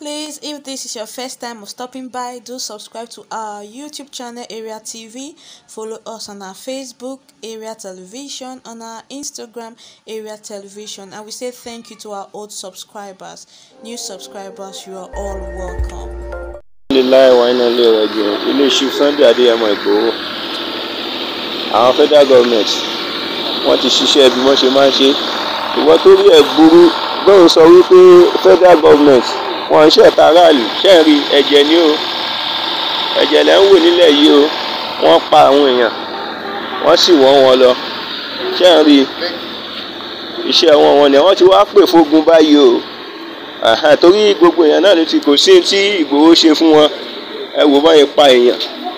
Please, if this is your first time of stopping by, do subscribe to our YouTube channel Area TV. Follow us on our Facebook Area Television, on our Instagram Area Television, and we say thank you to our old subscribers. New subscribers, you are all welcome. alhamdulilayi wa iná ilé rẹ jù ilé chief sunday adéyẹmọ ìgbòho àwọn federal government wọ́n ti ṣiṣẹ́ bí wọ́n ṣe máa ń ṣe ìwọ tó rí ẹ̀ gbúrú bóun sọ wípé federal government wọ́n ń ṣẹ̀ta aráàlú ṣẹ́ẹ̀rí ẹ̀jẹ̀ ni o ẹ̀jẹ̀ lẹ́ ń wò nílẹ̀ yìí o wọ́n pa àwọn èèyàn wọ́n sì wọ́n wọn lọ ṣẹ́ẹ̀rí iṣẹ́ wọn wọn ni wọ́n ti wá pè fógun báyìí o Àhán, torí gbogbo èèyàn náà ló ti kò sí tí Ìgbòho ṣe fún wọn ẹ wò báyìí pa èèyàn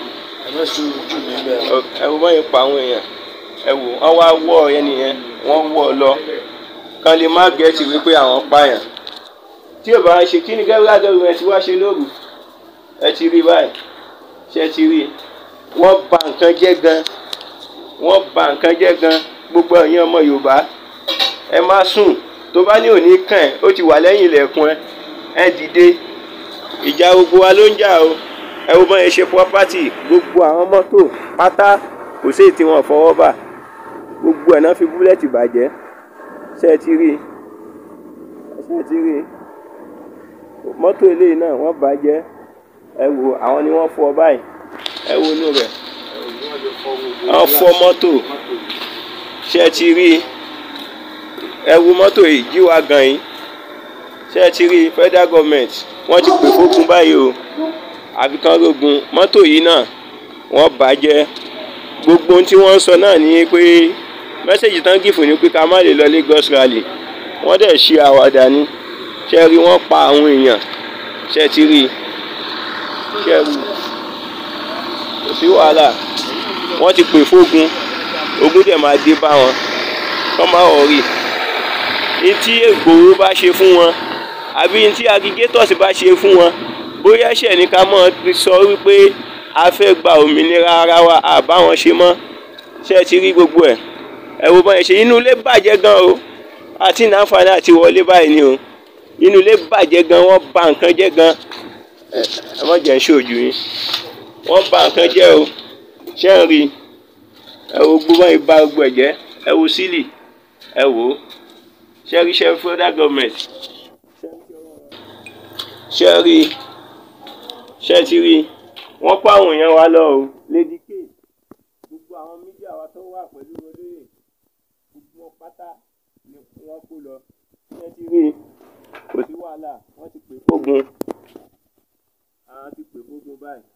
ẹ wò báyìí pa àwọn èèyàn ẹ wò wọn wá wọ ẹni yẹn wọn wọ ọ lọ kán lè má gẹ̀ẹ́tì wípé àwọn pààyàn tí ò bá ń ṣe kí ni gẹ́gẹ́ gẹ́gẹ́ ẹ ti wá ṣe lóru ẹ ti rí báyìí ṣe ti rí wọ́n bà nǹkan jẹ́ gan wọ́n bà nǹkan jẹ́ gan gbogbo ẹ̀yin ọmọ Yorùbá ẹ má sùn tó bá ní òní kàn ẹ́ ó ti wà lẹ́yìn ilẹ̀kùn ẹ ẹ dìde ìjà gbogbo wa ló ń jà o ẹ wo bọ́n yẹn ṣe property gbogbo àwọn mọ́tò pátá kò sí tí wọ́n fọwọ́ bà gbogbo ẹ̀ náà fi búlẹ̀tì bàjẹ́ ṣe ti rí ṣe ti rí mọ́tò eléyìí náà wọ́n bàjẹ́ ẹ wo àwọn ni wọ́n fọ́ báyìí ẹ wo inú rẹ̀ wọ́n fọ́ mọ́tò ṣe ti rí ẹ wo mọ́tò yìí jí wa gan yín ṣé ẹ ti rí federal government wọ́n ti pè fógun báyìí o àfi kán rógun mọ́tò yìí náà wọ́n bàjẹ́ gbogbo ohun tí wọ́n ń sọ náà ni pé mẹ́sẹ̀gì tán gìfù ni pé ká má lè lọ Lagos rally wọ́n dẹ̀ ṣe àwàdà ni ṣé ẹ rí wọ́n pa àwọn èèyàn ṣé ẹ ti rí ṣé ẹ rí kò sí wàhálà wọ́n ti pè fógun ogun dẹ̀ máa dé bá wọn kọ́ máa wọ̀ rí i ntí Ìgbòho bá ṣe fún wọn àbí ntí agigators bá ṣe fún wọn bóyá ẹ̀ṣẹ̀ ní ká mọ̀ sọ wípé a fẹ́ gba òmìnira ara wa àbá wọn ṣe mọ́ ṣé ẹ ti rí gbogbo ẹ̀ ẹ wo báyìí ṣe inú ilé bàjẹ́ gan o àti nàǹfààní àti wọlé báyìí ni o inú ilé bàjẹ́ gan wọ́n bà nǹkan jẹ́ gan ẹ ẹ má jẹ́ ń ṣojú yín wọ́n bà nǹkan jẹ́ o ṣé ń rí ẹ wo gbogbo báyìí bà gbogbo ẹ̀ jẹ́ ẹ wo sílì ẹ wò ó ṣe rí ṣe federal government ṣe rí ṣe ti rí wọ́n pa àwọn èèyàn wa lọ o lady k gbogbo àwọn mídíà wa tó wà pẹ̀lú olóyè gbogbo wọn pátá ni wọ́n kó lọ ṣe ti rí kò sí wàhálà wọ́n ti pè fógun àwọn ti pè fógun báyìí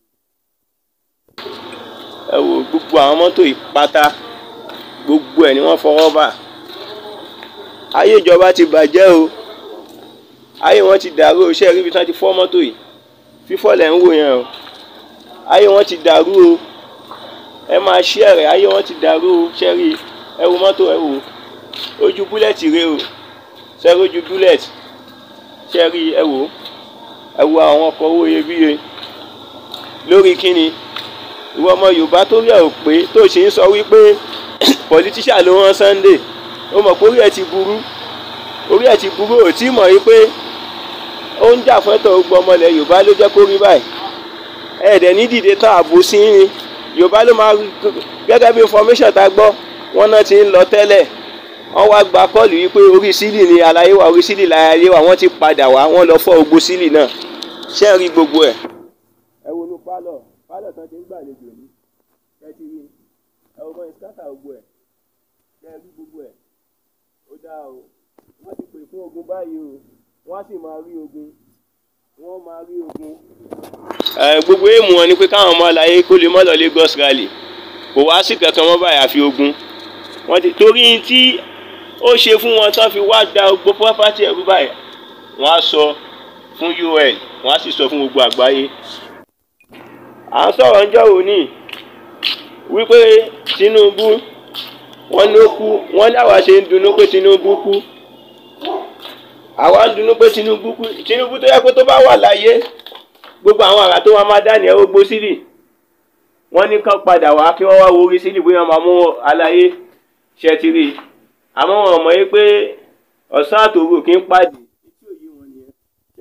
ẹ wo gbogbo àwọn mọ́tò yìí pátá gbogbo ẹ̀ ni wọ́n fọwọ́ bà ayé ìjọba ti bàjẹ́ o ayé wọn ti dàrú o ṣé ẹ rí ibi tí wọ́n ti fọ́ mọ́tò yìí fífọ́ lẹ̀ ń wò yẹn o ayé wọn ti dàrú o ẹ máa ṣí ẹ̀rẹ̀ ayé wọn ti dàrú o ṣé rí ẹ wo mọ́tò ẹ wò ojú búlẹ̀tì rẹ o ṣé rí ojú búlẹ̀tì ṣé rí ẹ wò ẹ wo àwọn ọkọ̀ owó iyebíye lórí kíni ìwọ ọmọ Yorùbá tó rí ẹ ò pé tó ṣe ń sọ wípé pọlitíṣà ló rán Sunday ó mọ̀ pé orí ẹ̀ ti burú orí ẹ̀ ti burú ò tí mọ̀ yí pé ó ń jà fún ẹ̀tọ́ gbogbo ọmọ ilẹ̀ Yorùbá ló jẹ́ kó rí báyìí ẹ̀ẹ́dẹ̀ ní dìde tán ààbò sí ní Yorùbá ló máa gẹ́gẹ́ bí information tá a gbọ́ wọ́n náà ti ń lọ tẹ́lẹ̀ wọ́n wá gba kọ́ọ̀lù yìí pé orí sílì ni àlàyé wa orí sílì láyé wa wọ́n ti padà wá wọ́n lọ fọ́ ogbó sílì náà ṣé ẹ rí gbogbo ẹ̀. ẹ wo inú pálọ̀ pálọ̀ tán ti ń gbàlejò ní ẹ ti rí ẹ wo mọ ìsíkátà gbogbo ẹ̀ ṣé ẹ rí gbogbo ẹ̀ ó dáa o wọ́n ti pè fún ogun báyìí o wọ́n á sì máa rí ogun wọ́n máa rí ogun. gbogbo èèmù wọn ni pé káwọn ọmọ àlàyé kó lè mọ́ lọ Lagos rally kò wá sí kankan mọ́ báyìí àfi ogun wọ́n ti torí tí ó ṣe fún wọn tán fi wá da gbogbo property ẹ̀rú báyìí wọ́n á sọ fún UN wọ́n á sì sọ fún gbogbo àgbáyé. à ń sọ̀rọ̀ ńjọ́ òní wípé Tinubu wọ́n ló kú wọ́n ní àwa ṣe ń dunnú pé Tinubu kú àwa ń dunnú pé Tinubu kú Tinubu tó yẹ pé tó bá wà láyé gbogbo àwọn àrà tó wà máa dá ní ẹ̀rọ gbó sílì wọ́n ní kán padà wá kí wọ́n wá wo orí sílì bóyá máa mú aláyé ṣe ti rí àmọ́ wọn mọ̀ yí pé ọ̀sán àtòrò kì í pàdé. etí òye wọn nìyẹn ṣé rí gbogbo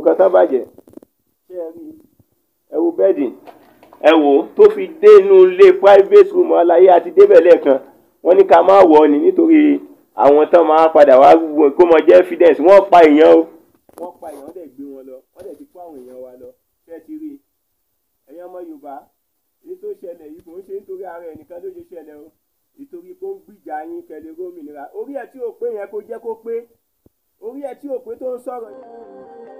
nǹkan tán bàjẹ́ ṣé ẹ rí ẹ wo bẹ́ẹ̀dì ẹ wò ó tó fi dé inú ilé private room aláyé àti débẹ̀ lẹ́ẹ̀kan wọ́n ní ká má wọ̀ ọ́ ni nítorí àwọn tán máa padà wá kó mọ jẹ́ evidence wọ́n pa èèyàn o. wọ́n pa èèyàn wọ́n dẹ̀ gbé wọn lọ wọ́n dẹ̀ ti kó àwọn èèyàn wa lọ ṣé ẹ ti rí i ẹ̀yin ọmọ Yorùbá èyí tó ṣẹlẹ̀ yìí kò ń ṣe nítorí ara ẹnìkan ló ṣe ṣẹlẹ̀ o ìtorí kó ń gbìjà yín kẹlẹ̀ gómìnira orí ẹ̀ tí ò pé yẹn kó jẹ́ kó pé orí ẹ̀ tí ò pé tó ń sọ̀rọ̀ yẹn.